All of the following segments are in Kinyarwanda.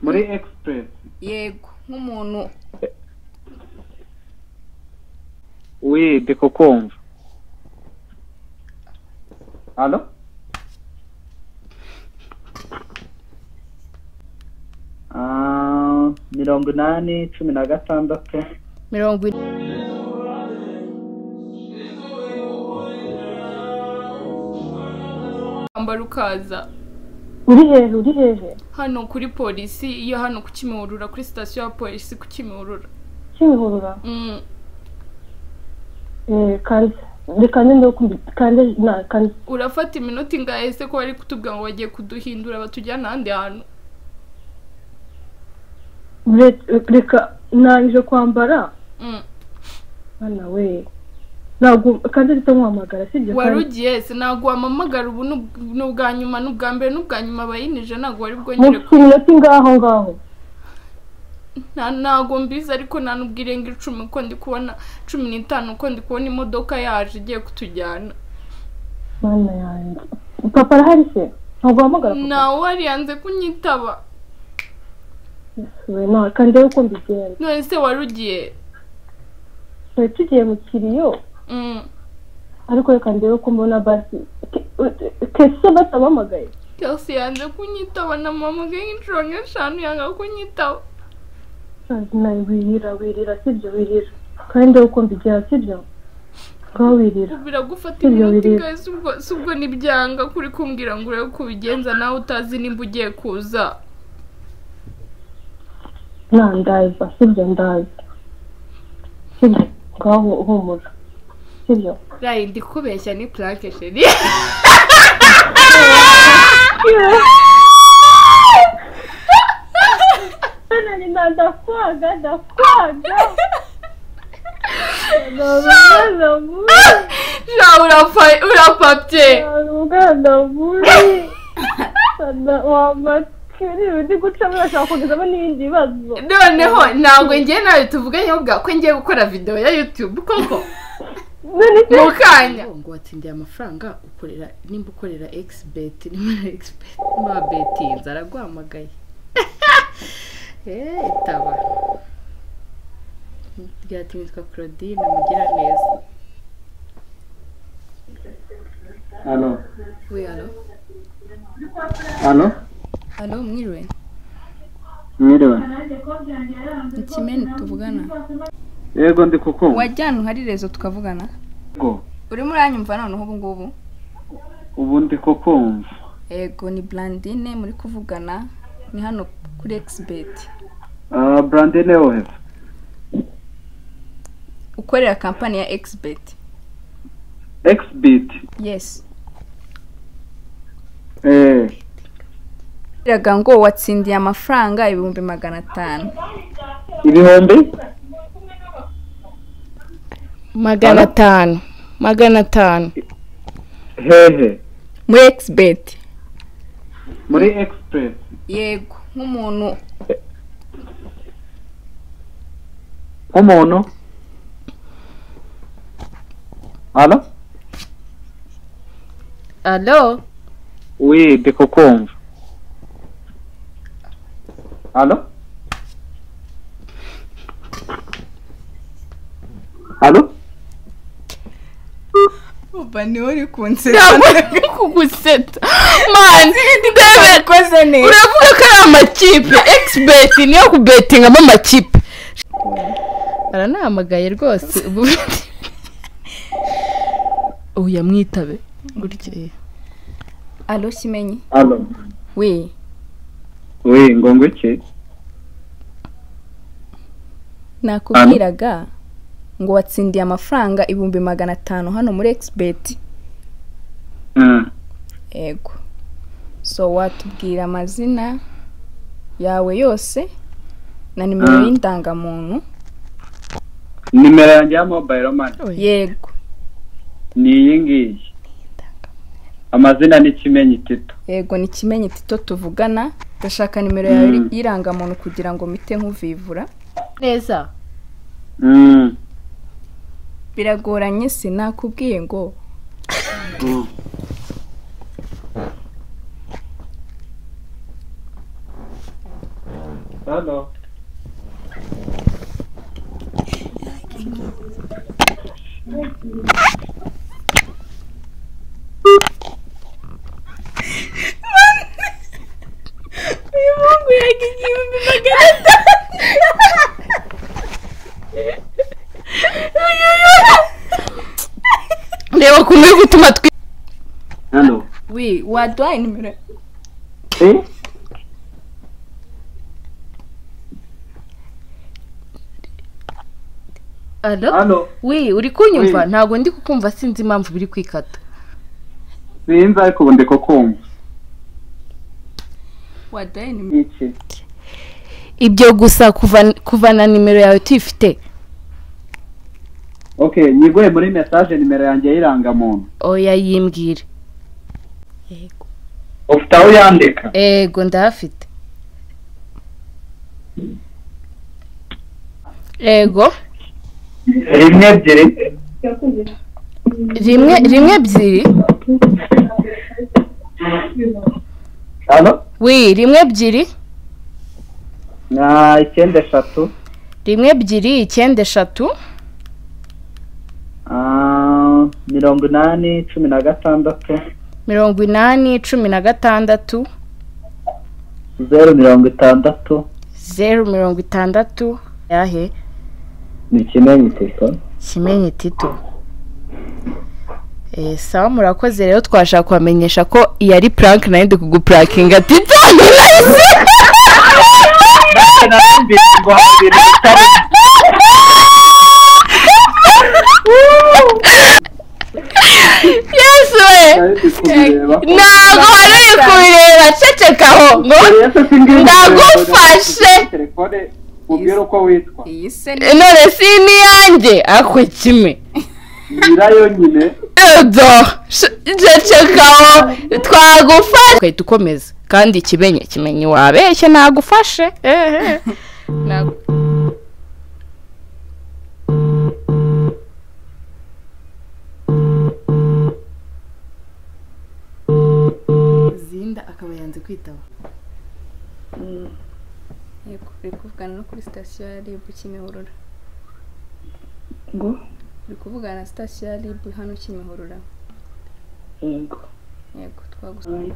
muri express yego nk'umuntu we de kukumva halo Ah, mirongo inani cumi na gatandatu mirongo ine amba rukaza uri hejuru uri hejuru hano kuri polisi iyo hano ku kimihurura kuri sitasiyo ya polisi ku kimihurura kimihurura Mm, Eh, kandi reka nyine kumbi kandi na kandi urafata iminota ingahe se ko bari kutubwira ngo bagiye kuduhindura batujyana ahandi hantu re- reka nangije kwambara Mm, bana we ntabwo kandi ahita nkuhamagara sibyo wari kandi ugiye se ntabwo wampamagara ubu ni ubw- ni ubwa nyuma ni ubwa mbere ni ubwa nyuma bayinije ntabwo wari bwongere mufite iminota ingaho ngaho nta ntago mbizi ariko nta nubwo irenga icumi ko ndi kubona cumi n'itanu ko ndi kubona imodoka yaje igiye kutujyana mana yanjye papa arahari se ntabwo uhamagara papa ntawe wari yanze kunyitaba we nta kandi rero uko mbigenda none se wari ugiye twari tugiye mu kiriyo Mm. ariko reka ndebe ko mbona basi kese batabahamagaye kelsey yanze kunyitaba na mama nk'inshuro nk'eshanu yanga kunyitaba nawe wirira wirira sibyo wirira kandi ndebe uko mbigera sibyo ngaho wirira biragufata Sibyo iminota bireba. ingahe se ubwo- se ubwo nibyanga kuri kumbwira ngo urebe uko ubigenza nawe utazi nimba ugiye kuza nta ndaza sibyo ndaza sibyo ngaho humura sibyo rayi ndi kubeshya ni purake sheri nani ndakwaga ndakwaga sha urapa- urapapye ubwana buri wamatiri undi gucamo urashobora kugezamo n'ibindi bibazo noneho ntabwo ngiye nawe tuvuganye ubwa ko ngiye gukora videwo ya yutube koko none se mu kanya ngo watsindiye amafaranga ukorera nimba ukorera egisi nimba na egisi nimba betinze araguhamagaye eee itaba ryatuma yitwa claudine mugira neza halo we halo halo halo mwiriwe mwiriwe ni kimeni tuvugana yego ndi kukumva wajyana uhari rezo tukavugana yego urimo uranyumva noneho ubu ngubu ubu ndi kukumva yego ni burandine muri kuvugana ni hano kuri ekisibeti Ah, brandine wowe ukorera kampani ya ekisibeti exbit yesi eh biraga ngo watsindiye amafaranga ibihumbi magana atanu ibihumbi magana atanu magana atanu hehe muri ekisibeti muri express yego nk'umuntu nk'umuntu halo halo Oui, ndi kukumva. Halo? Halo? uba niwe uri kunseta uri kuguseta mani urakoze neza uravuga ko ari amakipe ekisibeti niyo kubetingamo amakipe aranahamagaye rwose ubu ubu yamwitabe gutya alo kimenyi Halo. we Oui, ngongo iki? nakubwiraga ngo watsindiye amafaranga ibihumbi magana atanu hano muri ekisibeti Mm. yego so watubwira amazina yawe yose na nimero Mm. y'indangamuntu Nimero yanjye ya mobile money yego ni iyi ngiyi. Amazina ni Kimenyi Tito. yego ni ikimenyi tito tuvugana ndashaka nimero yawe Mm. y'irangamuntu kugira ngo mpite nkuvivura neza Mm. biragoranye sinakubwiye ngo Mm. hano uyu mungu yaga igihumbi magana atanu reba ukuntu uri gutuma twi hano wi waduhaye nimero eh alo hano wi uri kunyumva Wi. ntabwo ndi kukumva sinzi impamvu biri kwikata sinzi ariko ubu ndi kukumva waduhaye nimero iki ibyo gusa kuva kuva na nimero yawe tuyifite okay nyiguye muri message nimero yanjye y'irangamuntu oya yimbwire ufite aho yandika ego ndahafite ego rimwe ebyiri rimwe rimwe ebyiri hano wi rimwe ebyiri na icyenda eshatu rimwe ebyiri icyenda eshatu Ah, mirongo inani cumi na gatandatu mirongo inani cumi na gatandatu zeru mirongo itandatu zeru mirongo itandatu yahe ni kimenyi tito kimenyi tito Eh, sawa murakoze rero twashaka kubamenyesha ko iyi ari prank nayo ndi kuguprankinga tito narumvise ngo habiri bitari yesu we nari kubireba ntabwo wari uri kubireba cecekaho ngo ndagufashe telefone mubwire uko witwa iyi se none si n'iyanjye akwe kimwe nyirayo nyine edo cecekaho twagufashe ugahita ukomeza kandi kimenye kimenye wabeshye nagufashe ehe Ntago- zinda akaba yanze kwitaba yego uri kuvugana no kuri sitasiyo ya rib kimihurura ngo uri kuvugana na sitasiyo ya rib hano kimihurura yego yego twagusa alright.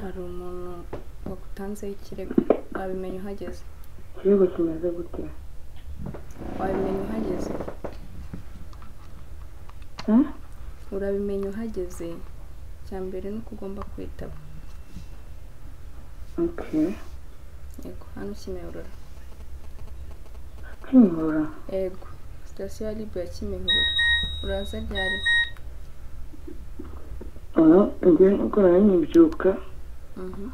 hari umuntu wagutanzeho ikirego wabimenya uhageze rero tumaze gutera wabimenya uhageze Hmm? urabimenya uhageze icya mbere ni uko ugomba kwitaba okay yego hano kimihurura kwimura yego sitasiyo ya rib ya kimihurura uraza ryari ubu ubwo gukora n'ibyuka Mhm.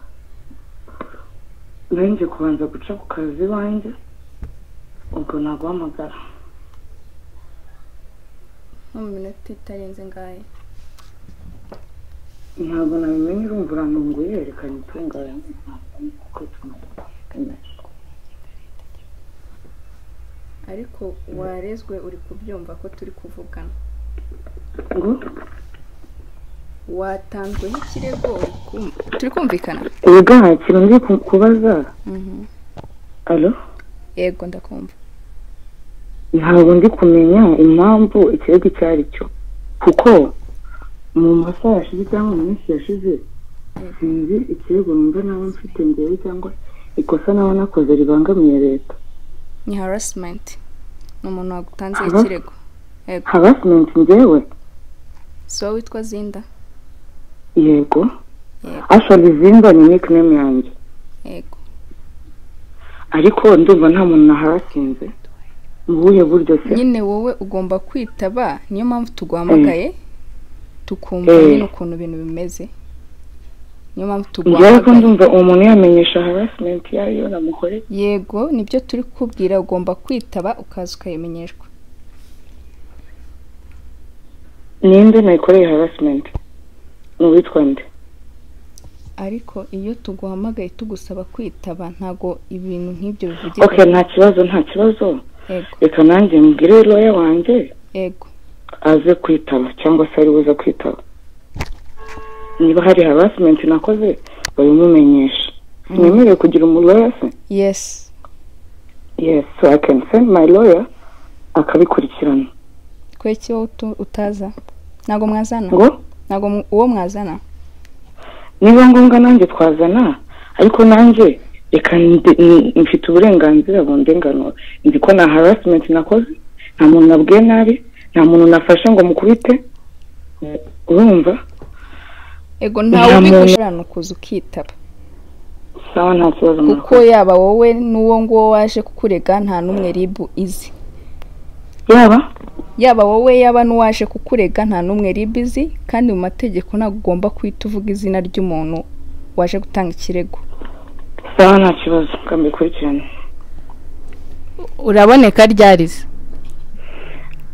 nanjye kubanza guca ku kazi iwanjye ubwo naguhamagara nko mu minota itarenze ngahe ntabwo nabimenye urumva urantungu yerekanye itunganye uko tumaze ariko warezwe uri kubyumva ko turi kuvugana ngo watanzweho ikirego uri kum- turi kumvikana yego nta kintu ndi ku- kubaza alo yego ndakumva ntabwo ndi kumenya impamvu ikirego icyo ari cyo kuko mu masaha yashize cyangwa mu minsi yashize sinzi ikirego numva nawe mfite ngewe cyangwa ikosa nawe nakoze ribangamiye leta ni harasimenti ni umuntu wagutanze Aha. ikirego yego harasimenti ngewe si wowe witwa zinda yego Yego. ashora izimba ni nickname yanjye yego ariko ndumva nta muntu naharasinze mu buhe buryo se nyine wowe ugomba kwitaba niyo mpamvu tuguhamagaye tukumva Eh. nyine ukuntu ibintu bimeze niyo mpamvu njyewe ko tuguhamagaye ndumva uwo muntu yamenyesha harasimenti iyo ariyo namukoreye yego nibyo turi kukubwira ugomba kwitaba ukaza ukayimenyeshwa ninde nayikoreye harasimenti ni uwitwa nde ariko iyo tuguhamagaye tugusaba kwitaba ntago ibintu nk'ibyo bivugirwa okay nta kibazo nta kibazo yego reka nanjye mbwire roya wanjye yego aze kwitaba cyangwa se ari buze kwitaba niba hari harasimenti nakoze babimumenyesha ntiyemerewe kugira umuraya se yesi yes so i can send my lawyer akabikurikirana kweki wowe utu- utaza ntabwo mwazana ngo ntabwo mu- uwo mwazana niba ngombwa nanjye twazana ariko nanjye reka ndi- ni- mfite uburenganzira bundenganura nzi ko nta harasimenti nakoze nta muntu nabwiye nabi nta muntu nafashe ngo mukubite urumva ego ntawe muntu. ubigushirana ukuza ukitaba sawa nta kibazo kuko mwakoze yaba wowe n'uwo nguwo waje kukurega nta n'umwe ribu izi yaba yaba wowe yaba n'uwaje kukurega nta n'umwe ribu izi kandi mu mategeko ntabwo ugomba guhita uvuga izina ry'umuntu waje gutanga ikirego sawa nta kibazo kambikurikirane uraboneka ryarize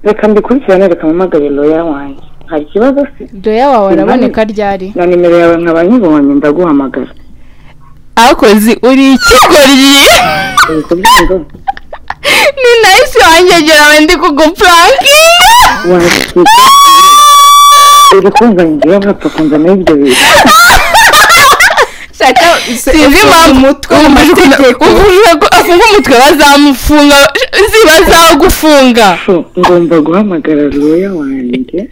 reka mbikurikirane reka mpamagare loya wanjye hari ikibazo se doya wawe araboneka ryari na nimero yawe nkaba nyibonye ndaguhamagara akozi uri ikigoryi uri kubyumva ni nayisi wanjye ngira ngo ndi kugupurankinga wakita uri kumva njyewe mwapfa kunzanaho ibyo bintu sinzi impamvu amategeko uvuze ko afunga umutwe bazamufunga ziba zagufunga so ngomba guhamagara loya wanjye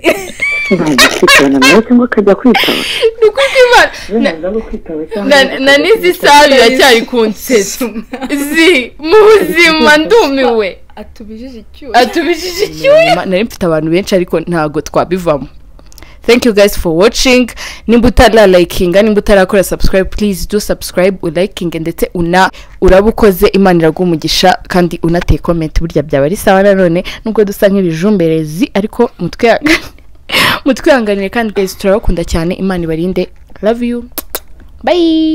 ntagikurikirana nawe cyangwa akajya kwitaba ni uko imana na- naza kwitaba na- na n'izi sabi iracyari ku nsesi zi mu buzima ndumiwe atubijije icyuya atubijije icyuya nari mfite abantu benshi ariko ntabwo twabivamo thank you guys for watching nimba utaralayikinga nimba utarakora subscribe please do subscribe ulayikinge ndetse una uraba ukoze imana iraguha umugisha kandi unateye comment burya byaba ari sawa nanone nubwo dusa nk'ibijumberezi ariko mutwihanganire mutwihanganire kandi guys turabakunda cyane imana ibarinde love you bye